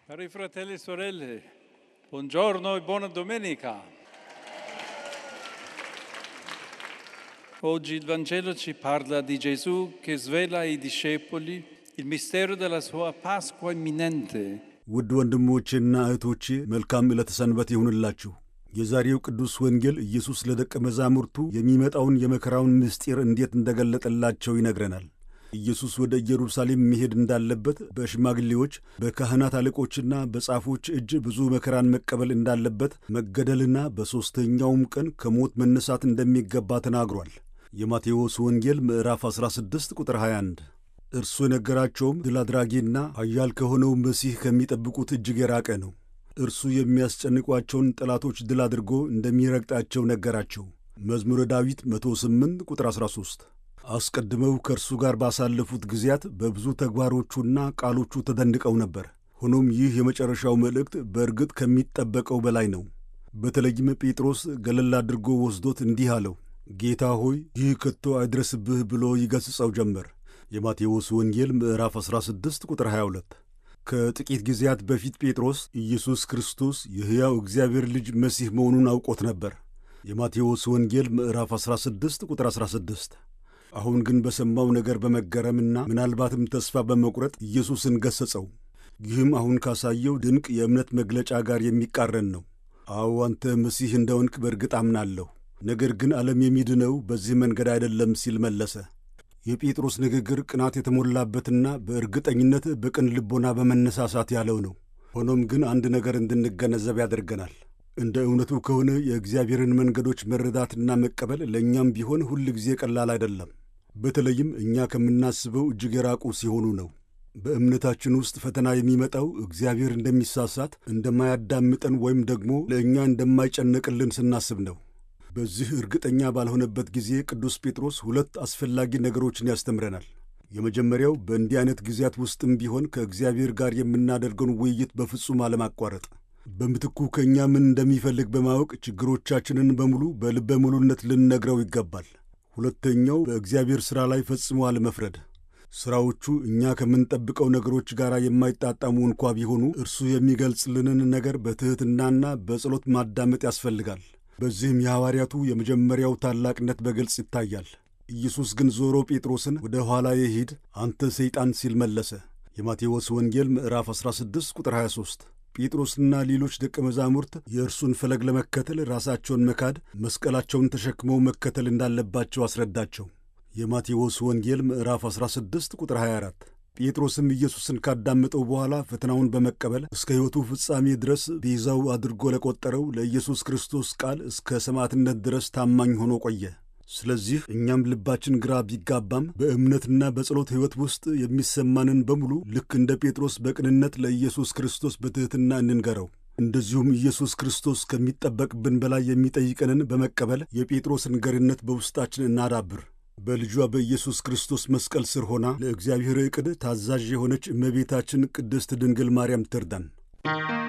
Cari fratelli e sorelle, buongiorno e buona domenica. Oggi il Vangelo ci parla di Gesù che svela ai discepoli il mistero della sua Pasqua imminente. ውድ ወንድሞቼና እህቶቼ መልካም ዕለተ ሰንበት ይሁንላችሁ። የዛሬው ቅዱስ ወንጌል ኢየሱስ ለደቀ መዛሙርቱ የሚመጣውን የመከራውን ምስጢር እንዴት እንደገለጠላቸው ይነግረናል። ኢየሱስ ወደ ኢየሩሳሌም መሄድ እንዳለበት በሽማግሌዎች በካህናት አለቆችና በጻፎች እጅ ብዙ መከራን መቀበል እንዳለበት፣ መገደልና በሦስተኛውም ቀን ከሞት መነሳት እንደሚገባ ተናግሯል። የማቴዎስ ወንጌል ምዕራፍ 16 ቁጥር 21 እርሱ የነገራቸውም ድል አድራጊና ኃያል ከሆነው መሲህ ከሚጠብቁት እጅግ የራቀ ነው። እርሱ የሚያስጨንቋቸውን ጠላቶች ድል አድርጎ እንደሚረግጣቸው ነገራቸው። መዝሙረ ዳዊት 108 ቁጥር 13 አስቀድመው ከእርሱ ጋር ባሳለፉት ጊዜያት በብዙ ተግባሮቹና ቃሎቹ ተደንቀው ነበር። ሆኖም ይህ የመጨረሻው መልእክት በእርግጥ ከሚጠበቀው በላይ ነው። በተለይም ጴጥሮስ ገለል አድርጎ ወስዶት እንዲህ አለው፣ ጌታ ሆይ ይህ ከቶ አይድረስብህ ብሎ ይገሥጸው ጀመር። የማቴዎስ ወንጌል ምዕራፍ 16 ቁጥር 22 ከጥቂት ጊዜያት በፊት ጴጥሮስ ኢየሱስ ክርስቶስ የሕያው እግዚአብሔር ልጅ መሲህ መሆኑን አውቆት ነበር። የማቴዎስ ወንጌል ምዕራፍ 16 ቁጥር 16 አሁን ግን በሰማው ነገር በመገረምና ምናልባትም ተስፋ በመቁረጥ ኢየሱስን ገሠጸው። ይህም አሁን ካሳየው ድንቅ የእምነት መግለጫ ጋር የሚቃረን ነው። አዎ አንተ መሲህ እንደሆንክ በእርግጥ አምናለሁ፣ ነገር ግን ዓለም የሚድነው በዚህ መንገድ አይደለም ሲል መለሰ። የጴጥሮስ ንግግር ቅናት የተሞላበትና በእርግጠኝነት በቅን ልቦና በመነሳሳት ያለው ነው። ሆኖም ግን አንድ ነገር እንድንገነዘብ ያደርገናል። እንደ እውነቱ ከሆነ የእግዚአብሔርን መንገዶች መረዳትና መቀበል ለእኛም ቢሆን ሁል ጊዜ ቀላል አይደለም። በተለይም እኛ ከምናስበው እጅግ የራቁ ሲሆኑ ነው። በእምነታችን ውስጥ ፈተና የሚመጣው እግዚአብሔር እንደሚሳሳት፣ እንደማያዳምጠን ወይም ደግሞ ለእኛ እንደማይጨነቅልን ስናስብ ነው። በዚህ እርግጠኛ ባልሆነበት ጊዜ ቅዱስ ጴጥሮስ ሁለት አስፈላጊ ነገሮችን ያስተምረናል። የመጀመሪያው በእንዲህ አይነት ጊዜያት ውስጥም ቢሆን ከእግዚአብሔር ጋር የምናደርገውን ውይይት በፍጹም አለማቋረጥ፣ በምትኩ ከእኛ ምን እንደሚፈልግ በማወቅ ችግሮቻችንን በሙሉ በልበ ሙሉነት ልንነግረው ይገባል። ሁለተኛው በእግዚአብሔር ሥራ ላይ ፈጽሞ አለመፍረድ። ሥራዎቹ እኛ ከምንጠብቀው ነገሮች ጋር የማይጣጣሙ እንኳ ቢሆኑ እርሱ የሚገልጽልንን ነገር በትሕትናና በጸሎት ማዳመጥ ያስፈልጋል። በዚህም የሐዋርያቱ የመጀመሪያው ታላቅነት በግልጽ ይታያል። ኢየሱስ ግን ዞሮ ጴጥሮስን ወደ ኋላ የሂድ አንተ ሰይጣን ሲል መለሰ። የማቴዎስ ወንጌል ምዕራፍ 16 ቁጥር 23 ጴጥሮስና ሌሎች ደቀ መዛሙርት የእርሱን ፈለግ ለመከተል ራሳቸውን መካድ፣ መስቀላቸውን ተሸክመው መከተል እንዳለባቸው አስረዳቸው። የማቴዎስ ወንጌል ምዕራፍ 16 ቁጥር 24 ጴጥሮስም ኢየሱስን ካዳመጠው በኋላ ፈተናውን በመቀበል እስከ ሕይወቱ ፍጻሜ ድረስ ቤዛው አድርጎ ለቆጠረው ለኢየሱስ ክርስቶስ ቃል እስከ ሰማዕትነት ድረስ ታማኝ ሆኖ ቆየ። ስለዚህ እኛም ልባችን ግራ ቢጋባም በእምነትና በጸሎት ሕይወት ውስጥ የሚሰማንን በሙሉ ልክ እንደ ጴጥሮስ በቅንነት ለኢየሱስ ክርስቶስ በትሕትና እንንገረው። እንደዚሁም ኢየሱስ ክርስቶስ ከሚጠበቅብን በላይ የሚጠይቀንን በመቀበል የጴጥሮስን ገርነት በውስጣችን እናዳብር። በልጇ በኢየሱስ ክርስቶስ መስቀል ስር ሆና ለእግዚአብሔር ዕቅድ ታዛዥ የሆነች እመቤታችን ቅድስት ድንግል ማርያም ትርዳን።